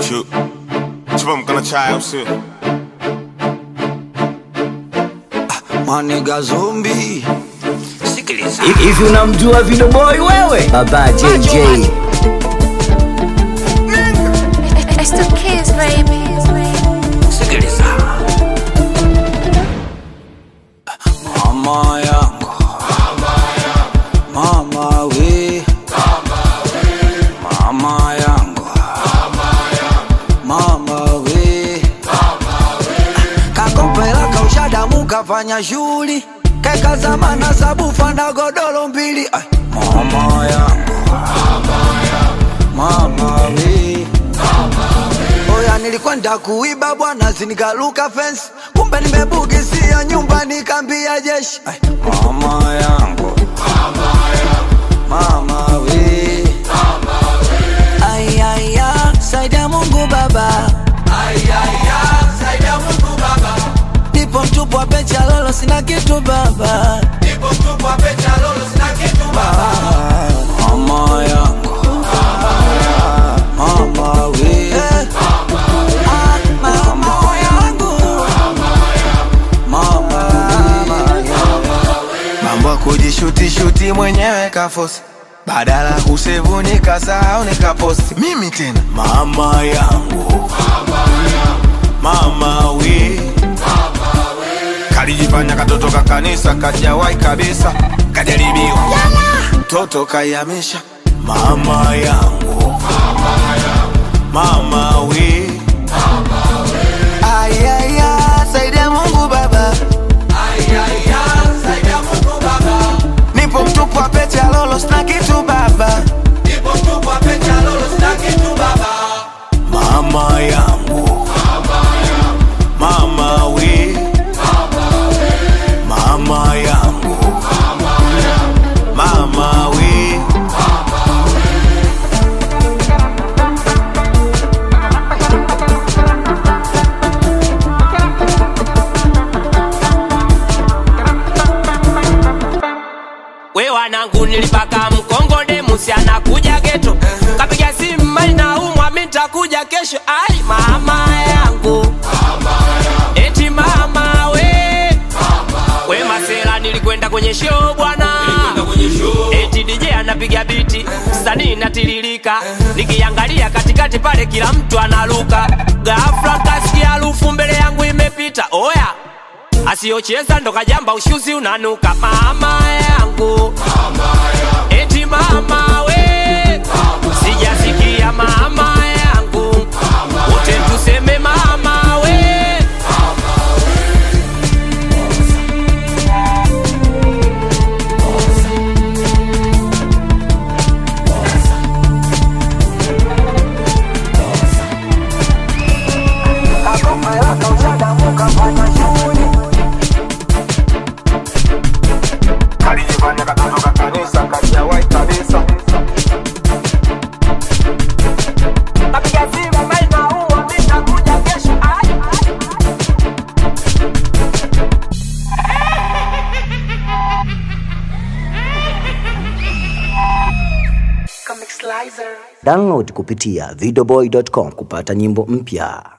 Chu. Chupa mkono chai au sio? Maniga zombi Sikiliza Hivi unamjua Video Boy wewe? Baba JJ. It's the kids, baby. Sikiliza Mama yangu Mama we Mama yangu Mama we Kakopela kaushadamu kafanya shughuli Keka zamana sabufa na godoro mbili Ay, Mama yangu Mama we Oya nilikwenda kuiba bwana zinikaluka fence Kumbe nimebugisia nyumba nikambia jeshi Ay, Mama yangu Mama we Ay, ay, ay, saidia Mungu baba Nipo mtupu wa pecha lolo sina kitu baba Ah, Mama yangu Mama we Ah, Mama yangu Mama we Mambo ya kujishuti-shuti mwenyewe kafosi badala ya kusevu nikasahau nikaposti mimi tena mama yangu mama we kalijifanya katoto ka kanisa kajawai kabisa kajaribiwa mtoto kayamisha mama yangu mama we Ayaya, saidia Mungu baba Nipo mtupu wa pete ya lolo sina kitu baba mama yangu mama we mama yangu mama we we wanangu nilipaka mkongode musi anakuja geto kapiga simu mali na umwa mitakuja kesho ai mama yangu eti mama we we masela nilikwenda kwenye show bwana eti DJ anapiga biti sanii natiririka nikiangalia katikati pale kila mtu analuka ghafla kasikia harufu mbele yangu imepita oya asiyocheza ndo kajamba ushuzi unanuka mama yangu eti mama we sijasikia mama yangu wote tuseme mama we kalijifanya katoto ka kanisa kajawai kabisa kapiga simu mali na umwa mitakuja kesho ai Download kupitia videoboy.com kupata nyimbo mpya.